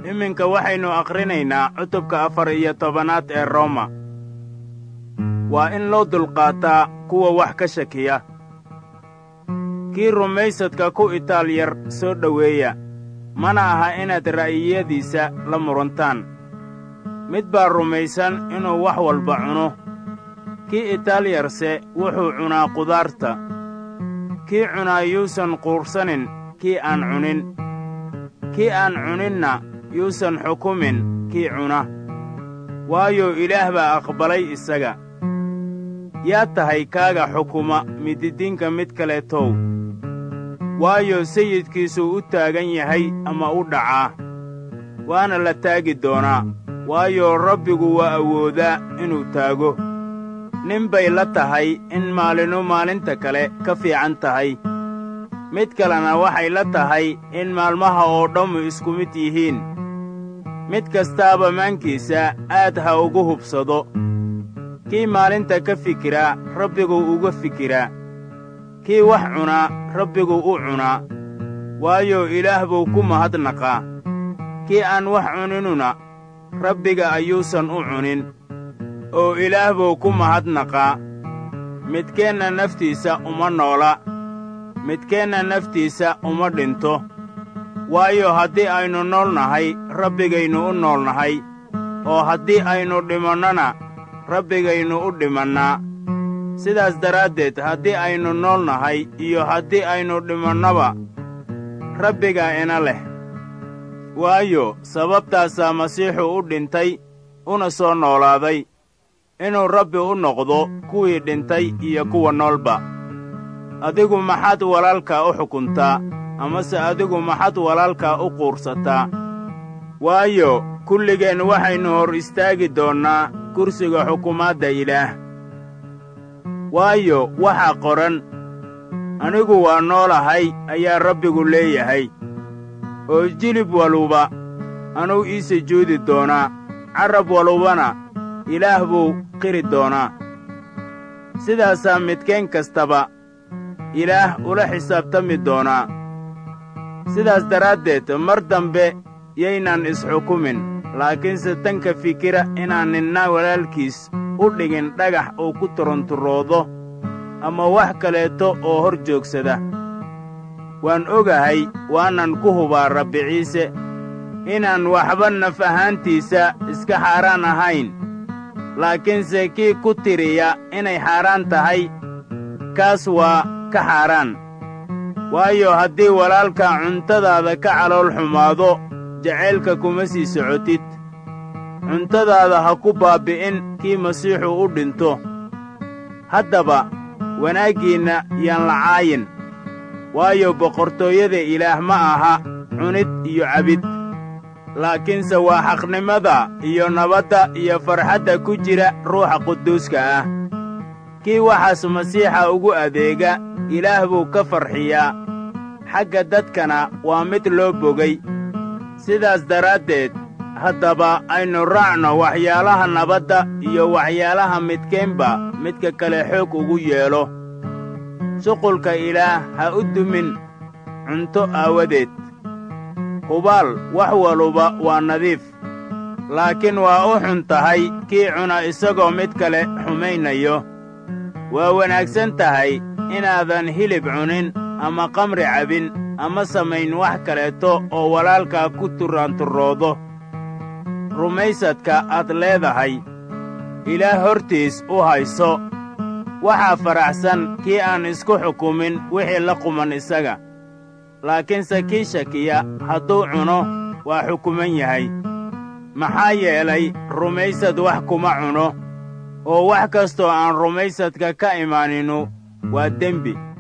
iminka waxaynu akhrinaynaa cutubka afar iyo tobanaad ee roma waa in loo dulqaataa kuwa wax ka shakiya kii rumaysadka ku itaal yar soo dhoweeya mana aha inaad ra'yiyadiisa la murantaan mid baa rumaysan inuu wax walba cuno kii itaal yarse wuxuu cunaa qudaarta kii cunaa yuusan quursanin kii aan cunin kii aan cuninna yuusan xukumin kii cuna waayo ilaah baa aqbalay isaga yaa tahay kaaga xukuma mididiinka mid kaleetow waayo sayidkiisuu u taagan yahay ama u dhacaa waana la taagi doonaa waayo rabbigu waa awoodaa inuu taago nin bay la tahay in maalinu maalinta kale ka fiican tahay mid kalena waxay la tahay in maalmaha oo dhammu isku mid yihiin mid kastaaba maankiisa aad ha ugu hubsado kii maalinta ka fikiraa rabbiguu uga fikiraa kii wax cunaa rabbiguu u cunaa waayo ilaah buu ku mahadnaqaa kii aan wax cuninuna rabbiga ayuusan u cunin oo ilaah buu ku mahadnaqaa midkeenna naftiisa uma noola midkeenna naftiisa uma dhinto waayo haddii aynu nool nahay rabbigaynu u nool nahay oo haddii aynu dhimannona rabbigaynu u dhimannaa sidaas daraaddeed haddii aynu nool nahay iyo haddii aynu dhimannaba rabbigaa ina leh waayo sababtaasaa masiixu u dhintay una soo noolaaday inuu rabbi u noqdo kuwii dhintay iyo kuwa noolba adigu maxaad walaalkaa u xukuntaa amase adigu maxaad walaalkaa u quursataa waayo kulligeen waxaynu hor istaagi doonnaa kursiga xukumaadda ilaah waayo waxaa qoran anigu waa noolahay ayaa rabbigu leeyahay oo jilib waluba anuu ii sujuudi doonaa carrab walubana ilaah buu qiri doonaa sidaasaa midkeen kastaba ilaah ula xisaabtami doonaa sidaas daraaddeed mar dambe yaynaan isxukumin laakiinse tanka fikira inaan ninna walaalkiis u dhigin dhagax uu ku turunturoodo ama wax kaleeto oo hor joogsada waan ogahay waanan ku hubaa rabbi ciise inaan waxba naf ahaantiisa iska xaaraan ahayn laakiinse kii ku tiriya inay xaaraan tahay kaas waa ka xaaraan waayo haddii walaalka cuntadaada ka calool xumaado jacaylka kuma sii socotid cuntadaada ha ku baabbi'in kii masiixu u dhinto haddaba wanaaggiinna yaan la caayin waayo boqortooyada ilaah ma aha cunid iyo cabid laakiinse waa xaqnimada iyo nabadda iyo farxadda ku jira ruuxa quduuska ah kii waxaas masiixa ugu adeega ilaah buu ka farxiyaa xagga dadkana waa mid loo bogay sidaas daraaddeed haddaba aynu raacno waxyaalaha nabadda iyo waxyaalaha midkeenba midka kale xoog ugu yeelo shuqulka ilaah ha u dumin cunto aawadeed hubaal wax waluba waa nadiif laakiin waa u xun tahay kii cuna isagoo mid kale xumaynayo waa wanaagsan tahay inaadan hilib cunin ama qamri cabin ama samayn wax kaleeto oo walaalkaa ku turaanturoodo rumaysadka aad leedahay ilaah hortiis u hayso waxaa faraxsan kii aan isku xukumin wixii la quman isaga laakiinse kii shakiya hadduu cuno waa xukuman yahay maxaa yeelay rumaysad wax kuma cuno oo wax kastoo aan rumaysadka ka imaaninu waa dembi